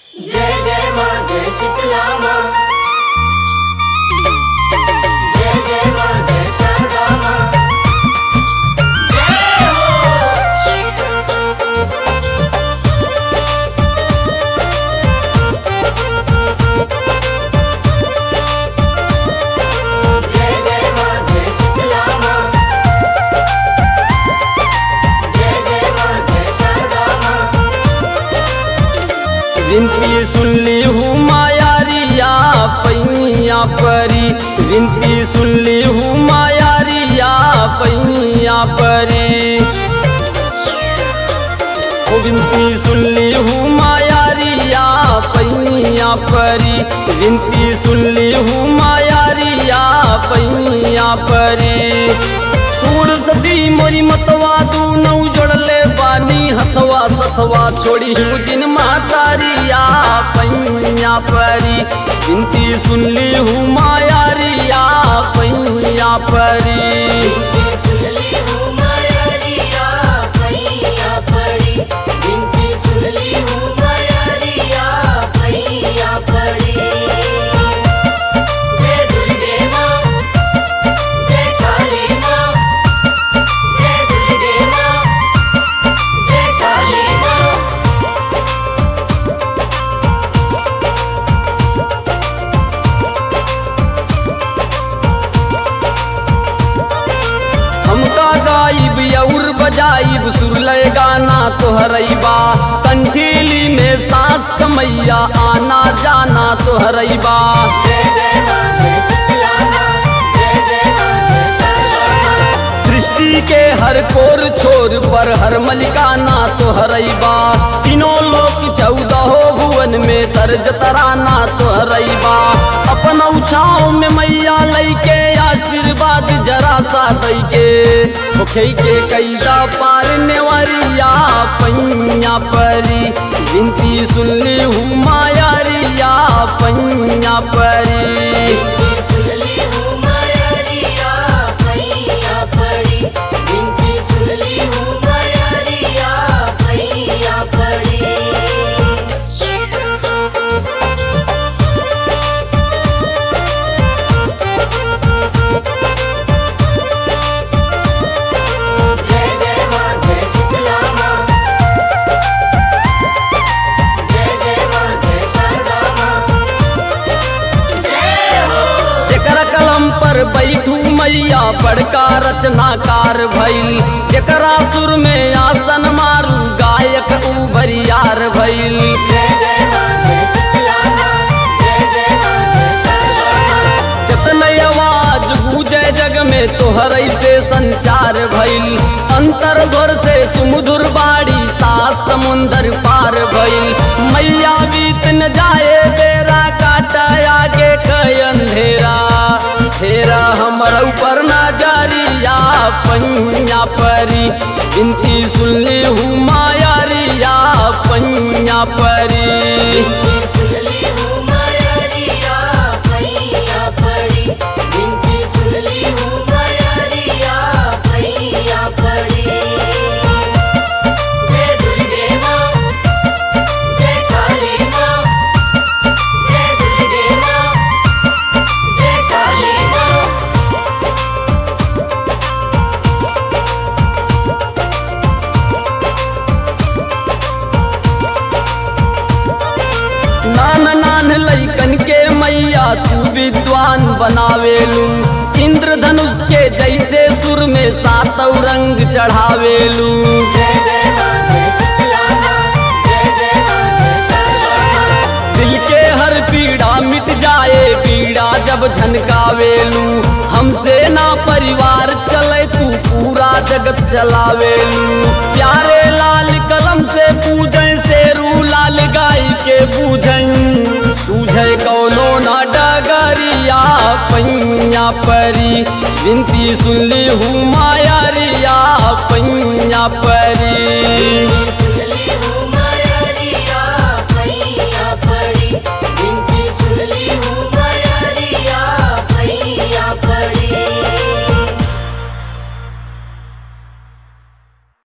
जय जय माँ जय शीतला माँ जय जय माँ जय शारदा माँ जय हो जय जय माँ जय शीतला माँ जय जय माँ जय शारदा माँ विनती सुनली हूँ मायारिया पैया परी विनती सुनली हूँ मायारिया पैया परी ओ विनती सुनली हूँ मायारिया पैया परी विनती सुनली हूँ मायारिया पैया परी सूर सदी मोरी मतवा दू नौ जोड़ले बानी हथवा सथवा छोड़ी हूँ जिन मातारिया पैया परी विनती सुनली हूँ मायारिया पैया परी सुनली हूँ मायारिया पैया पड़ी बिनती सुनली हूँ मायारिया पैया पड़ी जय दुर्गे माँ जय काली माँ जय दुर्गे माँ जय काली माँ हमका गाइब और बजाइब सुरलय गाना तोहरैबा कंठीली में सांस कमैया आना जाना तोहरैबा जय जय माँ जय शीतला माँ जय जय माँ जय शारदा माँ सृष्टि के हर कोर छोर पर हर मलिकाना तोहरैबा तीनों लोक चौदह भुवन में तर्ज तराना तोहरैबा अपन उछाव में मैया लैके आशीर्वाद जरा सा दैके ओखे के कैदा पार नेवरिया पैया परी विनती सुनली हूँ मायारिया पैया परी सुनली हूँ मायारिया पैया पड़ी बिनती सुनली हूँ मायारिया पैया पड़ी जय जय माँ जय शीतला माँ जय जय माँ जय शारदा माँ जय हो जेकर कलम पर बैठू मैया बड़का रचनाकार भइल जेकरा सुर में आसन मारू गायक ऊ बरियार भइल जय जय माँ जय शीतला माँ जय जय माँ जय शारदा माँ जतन आवाज गूंजे जग में तोहर से संचार भइल अंतर घर से सुमधुर बाड़ी सात समुंदर पार भइल मैया बीत न जाए बेरा काटा आगे कई अंधेरा फेरा हमर ऊपर ना जारिया पैया परी बिनती सुनली हूँ मायारिया पैया परी सुनली हूँ मायारिया पैया पड़ी बिनती सुनली हूँ मायारिया पैया पड़ी जय दुर्गे माँ जय काली माँ जय दुर्गे माँ जय काली माँ नान नान लैकन के मैया तू विद्वान बनावेलू इंद्रधनुष के जैसे सुर में सातौ रंग चढ़ावेलू जय जय माँ जय शीतला माँ जय जय माँ जय शारदा माँ दिल के हर पीड़ा मिट जाए पीड़ा जब झनकावेलू हमसे ना परिवार चले तू पूरा जगत चलावेलू प्यारे लाल कलम से पूजे शेरू लाल गाय के पूजन सूझे कौनो ना डगरिया पैया परी विनती सुनली हूँ मायारिया पैया परी